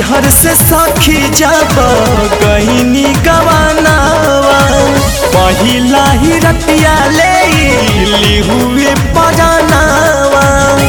नैहर से सखी जब गईनी गवानावा पहिला ही रतिया ले ली हुए पजानावा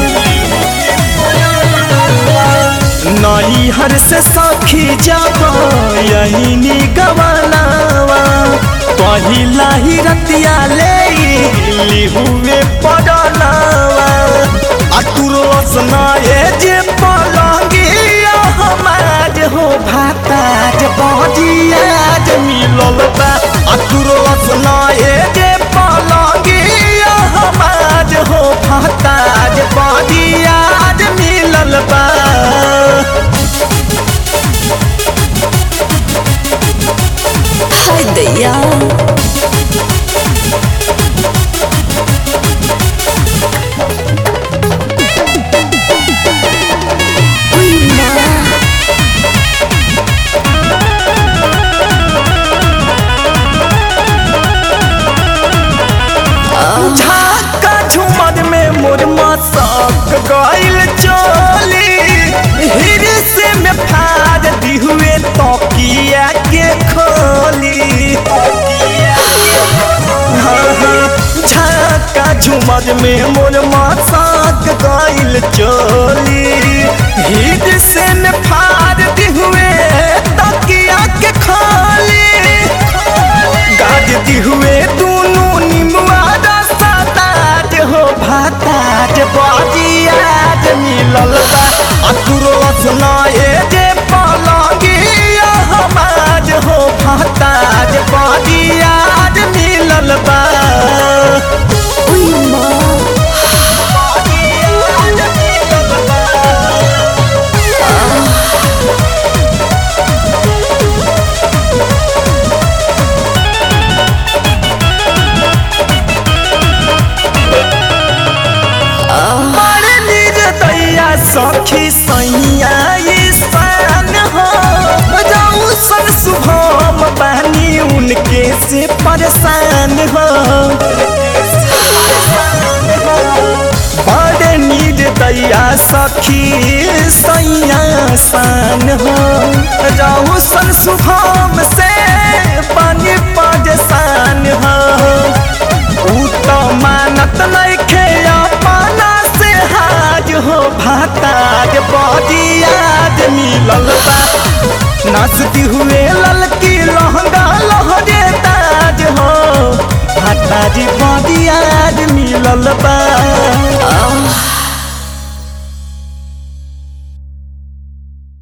नैहर से सखी जब यही गवानावा पहिला ही रतिया ले ली हुए पजानावा अतुरस नाये जे पलंगिया हमार हो भाताज बजियाज मिलल बा अतुरस नाये जे पलंगिया हमार हो भाताज बजियाज मिलल बा हाय दैया उई माँ झाका झुमर में मोर मसक गइल चोली हिरसे में फाड़ दी हुए तकिया के खोली हाँ, हाँ, झाका झुमर में मोर मसक गइल चोली हिरसे में फाड़ दी हुए तकिया के खोली गाज दी हुए दोनों निमुआ रसाताज हो भाताज बजियाज मिलल बा अतुरो सुनाए जे पलंगिया हमाज हो भाताज बजियाज मिलल बा उई माँ बजियाज मिलल बा बड़ निर्दया सखी सैया ईशान हो जाऊ सन शुभम बानी उनके से परेशान हो बड़ निर्दया सखी सैया शान हो जाऊ सन शुभम से बानी परेशान हो ऊ तो मानत नइखे अपना से हाज हो भाताज बजियाज मिलल बा नाचती हुए ललकी लहंगा लहरे ताज हो भाताज बजियाज मिलल बा